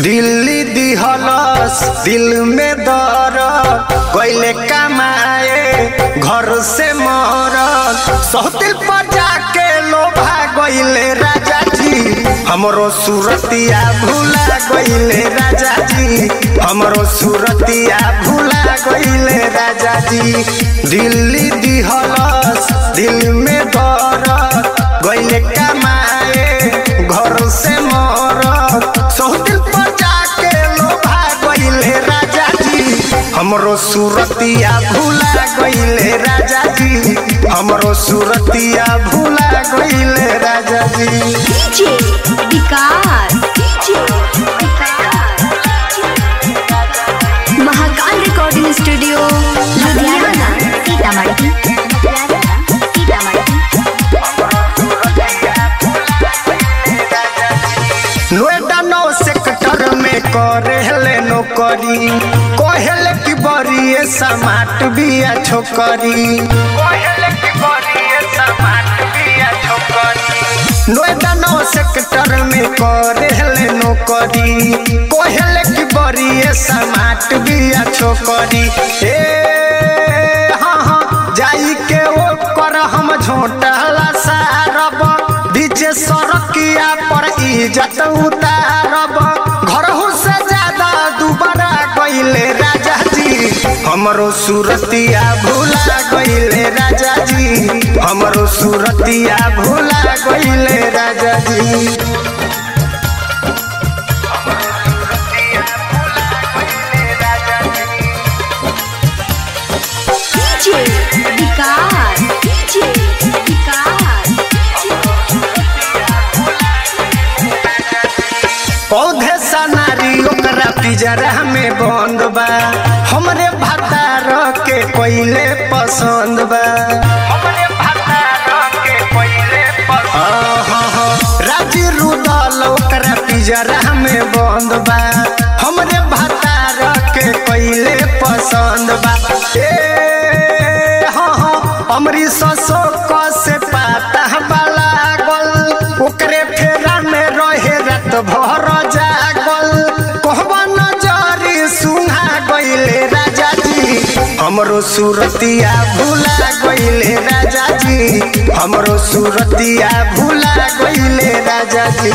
दिल्ली दिहलस दिल में दर गईले कमाए घर से मरल सहतिल पर जाके लोभा गईले राजा जी हमरो सूरतिया भूला गईले राजा जी हमरो सूरतिया भूला गईले राजा जी दिल्ली दिहलस दिल में दर गईले कमाए घर से मरल सहतिल पर जाके लोभा गईले राजा जी हमरो सूरतिया भूला गईले राजा जी हमरो सूरतिया भूला गईले राजा जी DJ Vikas DJ Vikas Mahakal recording studio Ludhiana Sitamarhi Sitamarhi Noida नौ सेक्टर में करेले नौकरी कहले कि बड़ी समाट बिया छोकरी कहले कि बड़ी समाट बिया छोकरी नोएडा नौ सेक्टर में करेले नौकरी कहले कि बड़ी समाट बिया छोकरी ए हाँ हाँ जाई के ओकर हम झोटला सारब बीचे सड़किया पर इज्जत उतारब घरहू से ज्यादा दुबारा गईले राजा जी हमरो सूरतिया भूला गईले राजा जी हमरो सूरतिया भूला गईले राजा जी डीजे विकास डीजे विकास पौधे सनारी ओकरा पिजरा में बंद बा हमरे भतार के कोइले पसंद बा हमरे भतार के कोइले पसंद राजी रुदल ओकरा पिजरा में बंद बा हमरे भतार के कोइले पसंद बा ए हाँ हाँ अमरी ससो क से पाता वाला गल ओकरे फेरा में रहे रात भर जागल कहबा नजरी सुहा गईले राजा जी हमरो सूरतिया भूला गईले राजा जी हमरो सूरतिया भूला गईले राजा जी